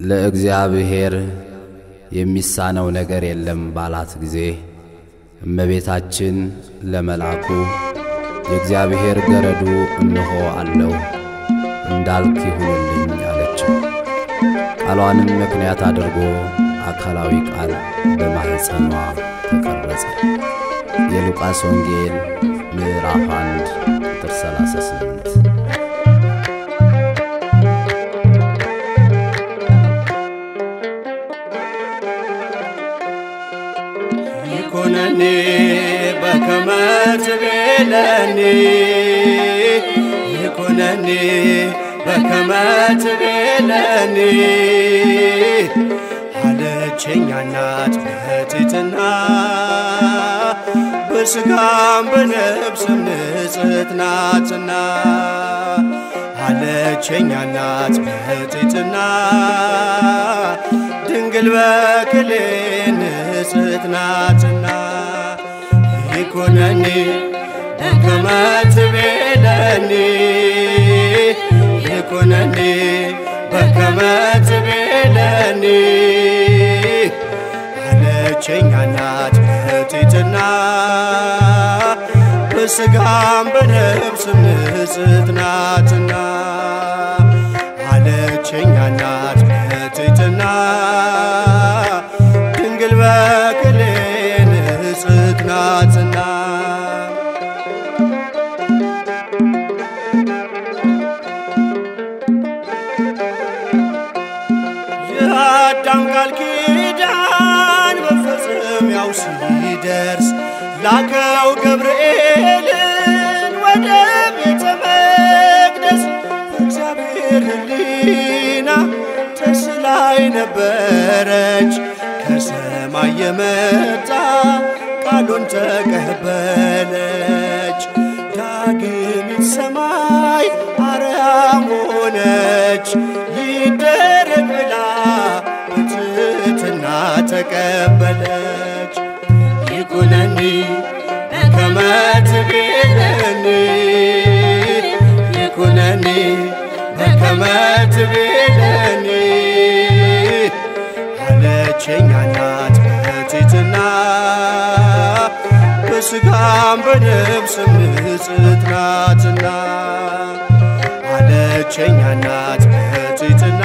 ለእግዚአብሔር የሚሳነው ነገር የለም ባላት ጊዜ እመቤታችን ለመልአኩ የእግዚአብሔር ገረዱ እነሆ አለው እንዳልክ ይሁንልኝ አለችው። ቃሏንም ምክንያት አድርጎ አካላዊ ቃል በማኅፀኗ ተቀረጸ። የሉቃስ ወንጌል ምዕራፍ 1 ቁጥር 38 ይኩነኒ በከመ ትቤለኒ ይኩነኒ በከመ ትቤለኒ አለችኝ እናት በትሕትና በሥጋም በነፍስም ንጽሕት ናትና አለችኝ እናት በትሕትና ድንግል በክሌ ንጽሕት ናትና ይኩነኒ በከመ ትቤለኒ ይኩነኒ በከመ ትቤለኒ አለችኝ እናት በትሕትና በሥጋም በነፍስም ንጽሕት ናትና አለችኝ እናት በትሕትና ድንግል በክሌ ንጽሕት ናትና የአዳም ቃል ኪዳን መፈጸሚያው ሲደርስ ላከው ገብርኤልን ወደ ቤተ መቅደስ እግዚአብሔር ሕሊና ተስላይ ነበረች ከሰማይ የመጣ ቃሉን ተቀበለች። ዳግሚት ሰማይ አርያም ሆነች ይደረግ ብላ በትሕትና ተቀበለች። ይኩነኒ በከመ ትቤለኒ ይኩነኒ በከመ ትቤለኒ አለችኝ እናት በትሕትና በሥጋም በነፍስም ንጽሕት ናትና አለችኝ እናት በትሕትና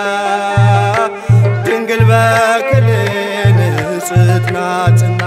ድንግል በክሌ ንጽሕት ናትና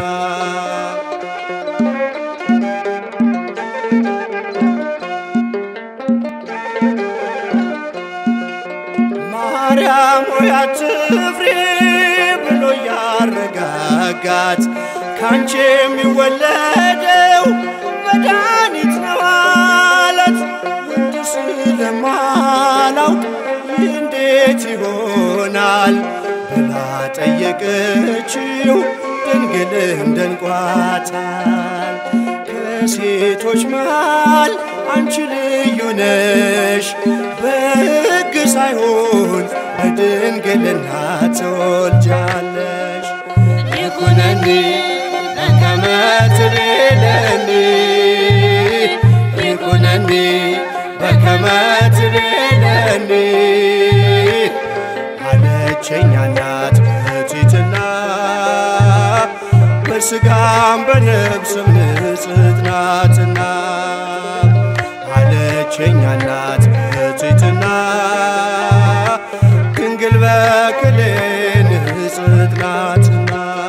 ማርያም ሆይ አትፍሪ ብሎ ያረጋጋት ካንቺ የሚወለደው መድኃኒት ነው አላት። ወንድ ስለማላውቅ ይህ እንዴት ይሆናል ብላ ጠየቀችው። ድንግልም ደንቋታል። ከሴቶች መሃል አንቺ ልዩ ነሽ፣ በሕግ ሳይሆን በድንግልና ትወልጃለሽ። ይኩነኒ በከመ ትቤለኒ ይኩነኒ በከመ ትቤለኒ አለችኝ እናት በትሕትና በሥጋም በነፍስም ንጽሕት ናትና አለችኝ እናት በትሕትና ድንግል በክሌ ንጽሕት ናትና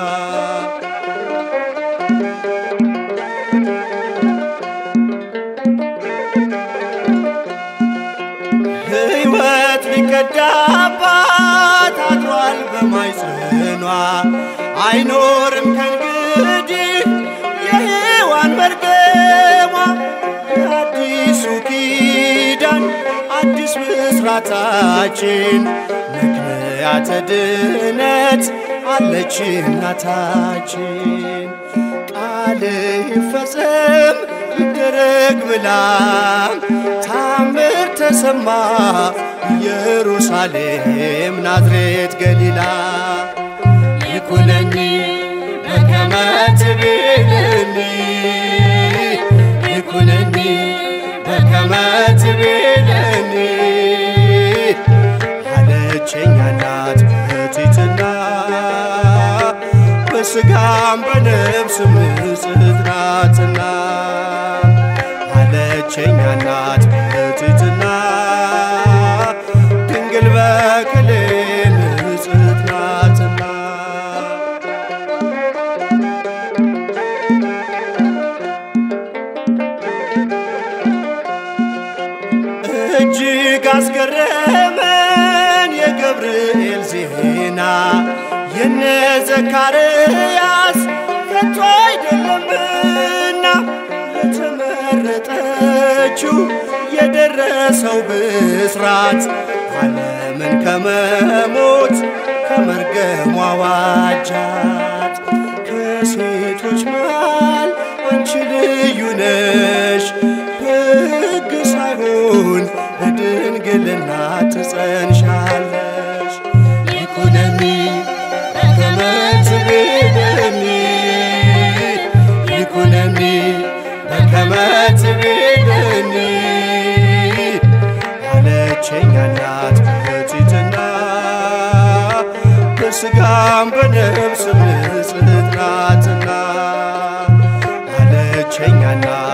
ሕይወት ሊቀዳባት አድሯል በማይጽኗ አይኖርም ከእንግዲህ የሔዋን መርገሟ የአዲሱ ኪዳን አዲስ ምስራታችን ምክንያተ ድነት አለች እናታችን ቃል ይፈጸም ይደረግ ብላ ታምር ተሰማ ኢየሩሳሌም ናዝሬት ገሊላ ይኩነኒ በከመ ትቤለኒ ይኩነኒ በከመ ትቤለኒ አለችኝ እናት በሥጋም በነፍስም ንጽሕት ናትና አለቸኛ እናት በትሕትና ድንግል በክሌ ንጽሕት ናትና እጅግ አስገረመን የገብርኤል ዜና የነ ዘካርያስ ከቶ አይደለምና ለተመረጠችው የደረሰው ብስራት ዓለምን ከመሞት ከመርገሟ ዋጃት። ከሴቶች መሃል አንቺ ልዩ ነሽ በሕግ ሳይሆን በድንግልና ትጸንሻለሽ። ይኩነኒ በከመ ትቤለኒ ይኩነኒ በከመ ትቤለኒ አለቸኛ እናት በትሕትና በሥጋም በነፍስም ንጽሕት ናትና አለቸኛ እናት